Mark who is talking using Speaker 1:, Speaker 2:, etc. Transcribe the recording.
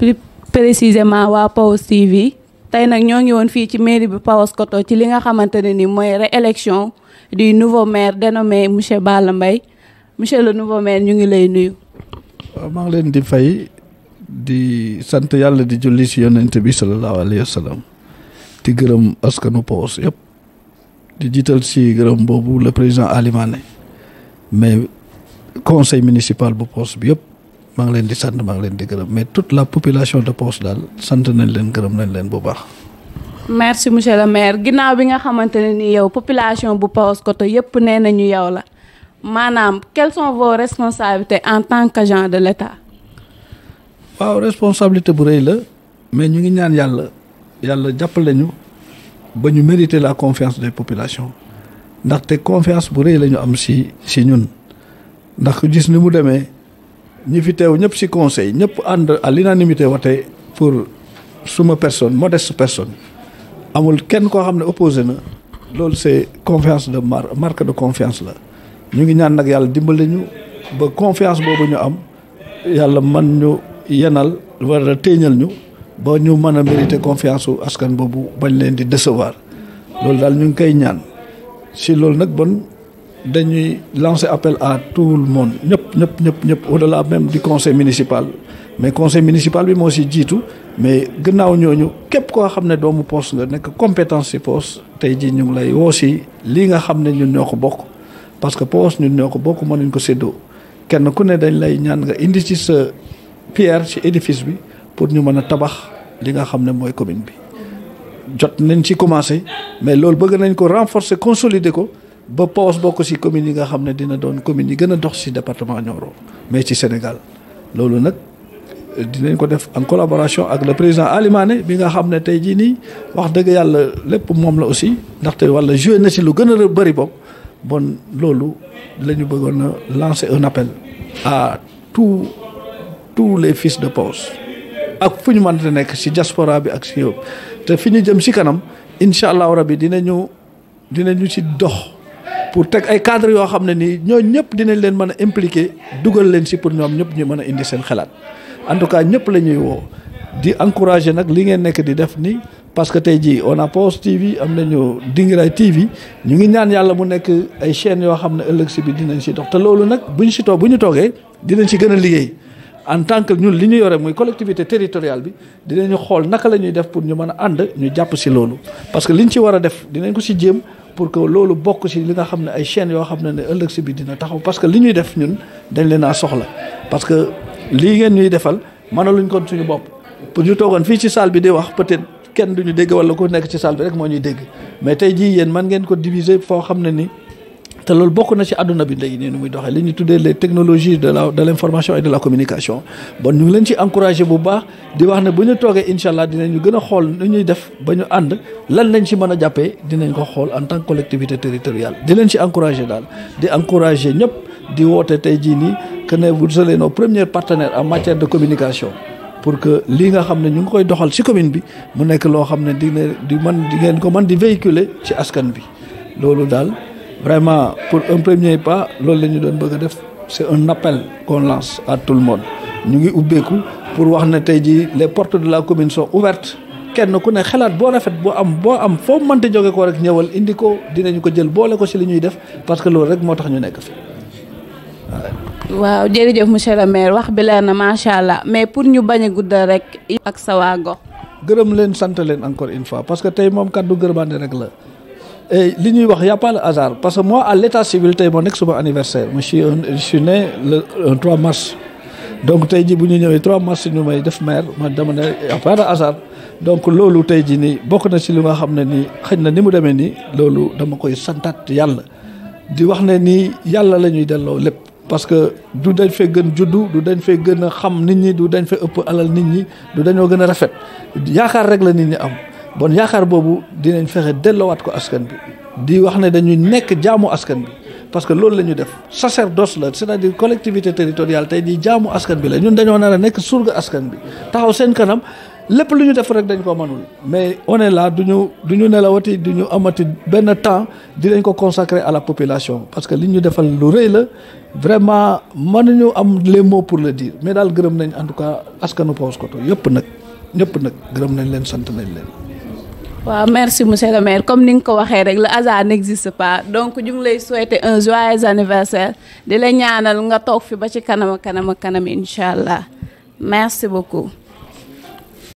Speaker 1: plus précisément waa Pawes TV tey nag ñoo ngi woon fii ci mairie bi Paoskoto ci li nga xamante ne ni mooy réélection du nouveau maire dénommé monsieur Balla Mbaye monsieur le nouveau maire ñu ngi lay nuyu.
Speaker 2: waaw maa ngi leen di fay di sant yàlla di julli si yonent bi sallallahu alayhi wa sallam di gërëm askanu Pawes yëpp di jiital si gërëm boobu le président Ali Mané mais conseil municipal bu Pawes bi yëpp maa ngi leen di sant maa ngi leen di gërëm mais toute la population de Pawes daal sant nañ leen gërëm nañ leen bu baax.
Speaker 1: merci monsieur le maire ginnaaw bi nga xamante ne ni yow population bu Paoskoto yëpp nee nañu yow la maanaam quelles sont vos responsabilités en tant qu'agent de l'État.
Speaker 2: waaw responsabilité bu rëy la mais ñu ngi ñaan yàlla yàlla jàppale ñu ba ñu mériter la confiance des populations ndaxte confiance bu rëy la ñu am si si ñun ndax gis ni mu demee ñi fi teew ñëpp si conseil ñëpp ànd à l'unanimité wate pour suma personne modeste personne amul kenn koo xam ne opposé na loolu c'est confiance de mar marque de confiance la ñu ngi ñaan nag yàlla dimbali ñu ba confiance boobu ñu am yàlla man ñu yenal wala téeñal ñu ba ñu mën a mériter confiance su askan boobu bañ leen di décevoir loolu daal ñu ngi koy ñaan si loolu nag bon dañuy lancer appel à tout le monde ñëpp ñëpp ñëpp ñëpp au-delà même du conseil municipal mais conseil municipal bi moo si jiitu mais gannaaw ñooñu képp koo xam ne doomu Pawes nga nekk compétence si Pawes tey jii ñu ngi lay woo si lii nga xam ne ñun ñoo ko bokk parce que Pawes ñun ñoo ko bokk mënuñ ko séddoo kenn ku ne dañ lay ñaan nga indi ci sa pierre ci édifice bi pour ñu mën a tabax li nga xam ne mooy commune bi jot nañ ci commencé mais loolu bëgg nañ ko renforcer consolider ko ba Pawes bokk ci commune yi nga xam ne dina doon commune yi gën a dox ci département Nioro mais ci Sénégal loolu nag dinañ ko def en collaboration ak le président Ali Mané bi nga xam ne tey jii nii wax dëgg yàlla lépp moom la aussi ndaxte walla joué na ci lu gën a bëri bopp bon loolu la ñu bëggoon a lancer un appel à tous tous les fils de Pawes ak fu ñu mënte nekk ci diaspora bi ak ci yow te fi ñu jëm ci kanam incha allahu rabi dinañu dinañu ci dox pour teg ay cadres yoo xam ne nii ñooñu ñëpp dinañ leen mën a impliquer dugal leen ci pour ñoom ñëpp ñu mën a indi seen xalaat en tout cas ñëpp la ñuy woo di encourager nag li ngeen nekk di def nii parce que tey jii on a Pawes TV am nañu Dingiray TV ñu ngi ñaan yàlla mu nekk ay chaînes yoo xam ne ëllëg ci bi dinañ ci dox te loolu nag bu ñu ci toog bu ñu toogee dinañ ci gën a liggéey. en tant que ñun li ñu yore muy collectivité territoriale bi dinañu xool naka la ñuy def pour ñu mën a ànd ñu jàpp ci loolu parce que liñ ci war a def dinañ ko ci jéem pour que loolu bokk ci li nga xam ne ay chaînes yoo xam ne ne ëllëg ci bi dina taxaw parce que li ñuy def ñun dañ leen a soxla parce que lii ngeen ñuy defal mënaluñ kon suñu bopp pour ñu toogoon fii ci salle bi di wax peut-être kenn duñu dégg walla ku nekk ci salle bi rek moo ñuy dégg mais tey jii yéen man ngeen ko diviser foo xam ne ni te loolu bokk na ci àdduna bi léegi nii nu muy doxee li ñuy tuddee les technologies de la de l'information et de la communication bon ñu ngi leen ci encourager bu baax di wax ne bu ñu toogee incha allah dinañu gën a xool nu ñuy def ba ñu ànd lan lañ ci mën a jàppee dinañ ko xool en tant que collectivité territoriale di leen ci encourager daal di encourager ñëpp di woote tey jii nii que ne vous serez nos premiers partenaires en matière de communication pour que lii nga xam ne ñu ngi koy doxal ci commune bi mu nekk loo xam ne dina di man di ngeen ko mën di véhiculer ci askan bi loolu daal vraiment pour un premier pas loolu la ñu doon bëgg a def c'est un appel qu'on lance à tout le monde ñu ngi ubbeeku pour wax ne tey jii les portes de la commune sont ouvertes kenn ku ne xalaat boo rafet boo am boo am foo mënta jóge ko rek ñëwal indi ko dinañu ko jël boole ko ci li ñuy def parce que loolu rek moo tax ñu nekk fi
Speaker 1: waaw jërëjëf monsieur le maire wax bi leer na macha allah mais pour ñu bañ a guddal rek ak sa waa gox.
Speaker 2: gërëm leen sant leen encore une fois parce que tey moom kàddu gërëmaande rek la. et li ñuy wax y a pas le hasard parce que moi à l'état civil tey moo nekk suma anniversaire je suis je suis né le 3 mars donc tey ji bu ñu ñëwee 3 mars ñu may def maire ma dama ne y a pas de hasard donc loolu tey ji nii bokk na ci li nga xam ne nii xëy na ni mu demee nii loolu dama koy santaat yàlla di wax ne nii yàlla la ñuy delloo lépp parce que du dañ fee gën juddu du dañ fee gën a xam nit ñi du dañ fee ëpp alal nit ñi du dañoo gën a rafet yaakaar rek la nit ñi am bon yaakaar boobu dinañ fexe delloowaat ko askan bi di wax ne dañuy nekk jaamu askan bi parce que loolu la ñu def sacerdoce la c'est-à-dire collectivité territoriale tey di jaamu askan bi la ñun dañoo nar a nekk surga askan bi taxaw seen kanam lépp lu ñu def rek dañ ko mënul mais on est là du ñu du ñu nelawati du ñu amati benn temps dinañ ko consacrer à la population parce que li ñu defal lu rëy la vraiment mënuñu am les mots pour le dire mais daal gërëm nañ en tout cas askanu Paoskoto yëpp nag ñëpp nag gërëm nañ leen sant nañ leen.
Speaker 1: waaw merci monsieur le maire comme ni nga ko waxee rek le hasard n'existe pas donc ñu ngi lay souhaiter un joyeux anniversaire di la ñaanal nga toog fi ba ci kanam kanam kanam incha allah merci beaucoup.